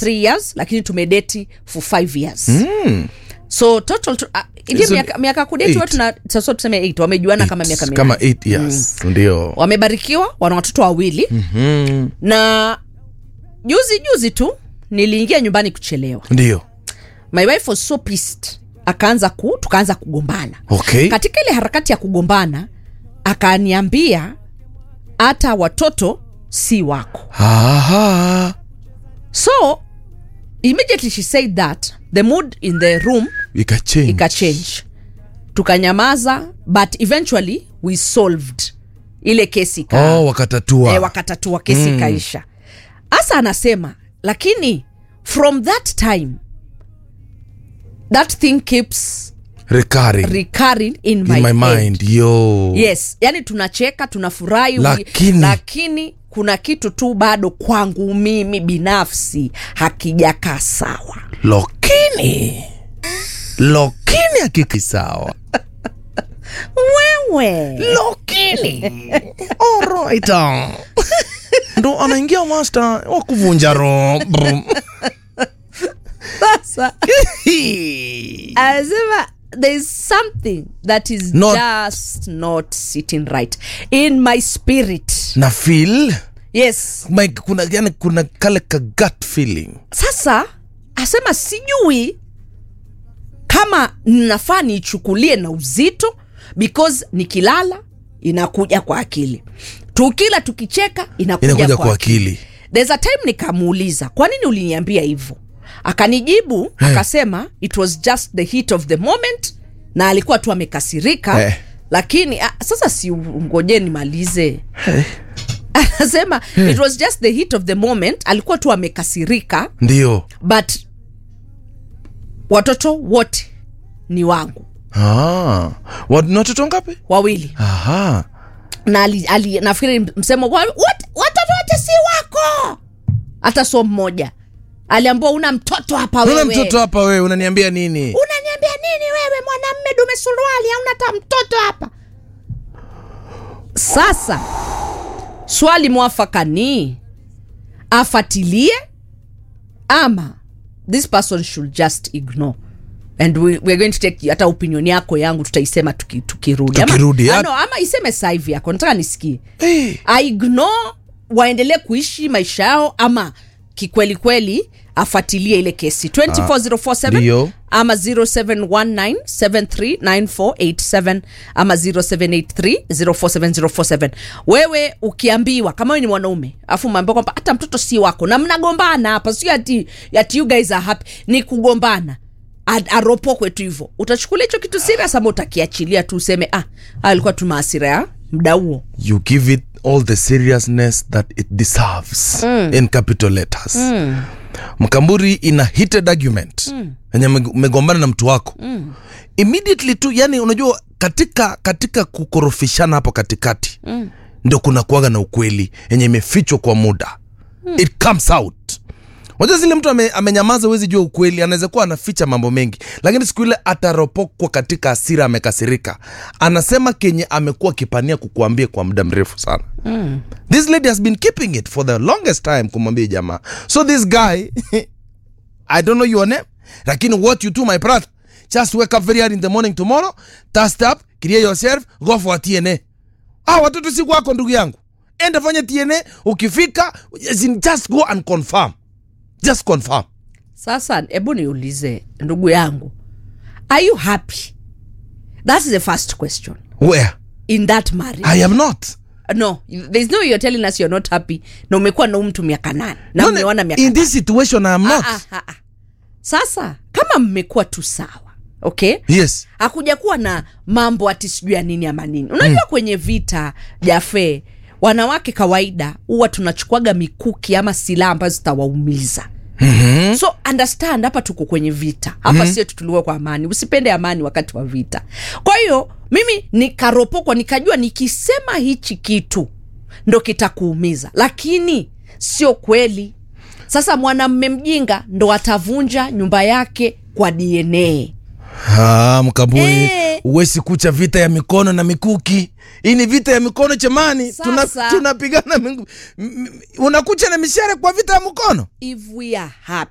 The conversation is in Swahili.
three years lakini tumedeti for five years so total tu, uh, ile So, miaka, miaka kudeti eight. watu na sasa tuseme eight wamejuana kama miaka minane kama 8 years ndio wamebarikiwa wana watoto wawili mm-hmm. na juzi juzi tu niliingia nyumbani kuchelewa ndio my wife was so pissed akaanza ku tukaanza kugombana okay katika ile harakati ya kugombana akaniambia hata watoto si wako Aha. so immediately she said that the mood in the room ikachange ikachange tukanyamaza but eventually we solved ile kesi ika, oh, wakatatua e, wakatatua kesi mm. ikaisha hasa anasema lakini from that time that thing keeps recurring recurring in my, in my head. mind yo yes yani tunacheka tunafurahi we- Lakini- lakini kuna kitu tu bado kwangu mimi binafsi hakijakaa sawa lokini lokini akiki sawa wewe lokini alright ndo anaingia master wa kuvunja roho Brum. sasa anasema there is something that is Not- just not sitting right in my spirit na feel yes my, kuna, yani kuna kale ka gut feeling sasa asema sijui kama nafaa niichukulie na uzito because nikilala inakuja kwa akili tukila tukicheka inakuja, inakuja kwa, kwa akili akili there's a time nikamuuliza kwa nini uliniambia hivyo akanijibu Eh. akasema it was just the heat of the moment na alikuwa tu amekasirika Eh. lakini ah, sasa si ngoje nimalize anasema it was just the heat of the moment alikuwa tu amekasirika ndio but watoto wote ni wangu ah. Wat- ni watoto ngapi wawili aha na ali, ali, nafikiri msemo wa- "Wat- watoto wote si wako hata so mmoja aliambua una mtoto hapa una wewe mtoto hapa wewe unaniambia nini unaniambia nini wewe mwanamme dume suruali hauna hata mtoto hapa sasa swali mwafaka ni afatilie ama this person should just ignore and we, we're going to take hata opinion yako yangu tutaisema tuki- tukirudi Tukirudi, ama, ya- ano, ama iseme saa hivi yako nataka nisikie hey. aignore waendelee kuishi maisha yao ama kikweli kweli afuatilie ile kesi 24047 ndio. ama 0719739487 ama 0783047047 wewe ukiambiwa kama wewe ni mwanaume afu umeambiwa kwamba hata mtoto si wako na mnagombana hapa sio ati, ati you guys are happy ni kugombana A- aropokwe tu hivyo utachukulia hicho kitu serious ama utakiachilia tu useme ah alikuwa tu maasira ya mda huo you give it all the seriousness that it deserves in capital letters mkamburi in a heated argument yenye mm. umegombana na mtu wako mm. immediately tu yani unajua katika katika kukorofishana hapo katikati mm. ndio kuna kuaga na ukweli yenye imefichwa kwa muda mm. it comes out Unajua zile mtu ame, amenyamaza huwezi jua ukweli, anaweza kuwa anaficha mambo mengi, lakini siku ile ataropokwa katika hasira, amekasirika, anasema kenye amekuwa akipania kukuambia kwa muda mrefu sana. Mm. This lady has been keeping it for the longest time kumwambia jamaa. So this guy I don't know your name, lakini what you do my brother, just wake up very early in the morning tomorrow, dust up, clear yourself, go for a TNA. Ah, watoto si kwako ndugu yangu, enda fanya TNA, ukifika as in just go and confirm just confirm sasa hebu niulize ndugu yangu are you happy that's the first question where in that marriage i am not no there's no you're telling us you're not happy na umekuwa na huyu mtu miaka nane na No, no, umeona miaka in this situation i am not Ah, ah, ah. sasa kama mmekuwa tu sawa okay yes hakuja kuwa na mambo ati sijui ya nini ama nini unajua mm. kwenye vita jafe wanawake kawaida huwa tunachukuaga mikuki ama silaha ambazo zitawaumiza mm-hmm. so understand hapa tuko kwenye vita hapa mm-hmm. sio tutuliwa kwa amani usipende amani wakati wa vita kwa hiyo mimi nikaropokwa nikajua nikisema hichi kitu ndo kitakuumiza lakini sio kweli sasa mwanamme mjinga ndo atavunja nyumba yake kwa dna ah, mkaburi Eh. uwezi kucha vita ya mikono na mikuki hii ni vita ya mikono chamani Tuna- Sasa. tunapigana tuna unakucha na mishare kwa vita ya mkono if we are happy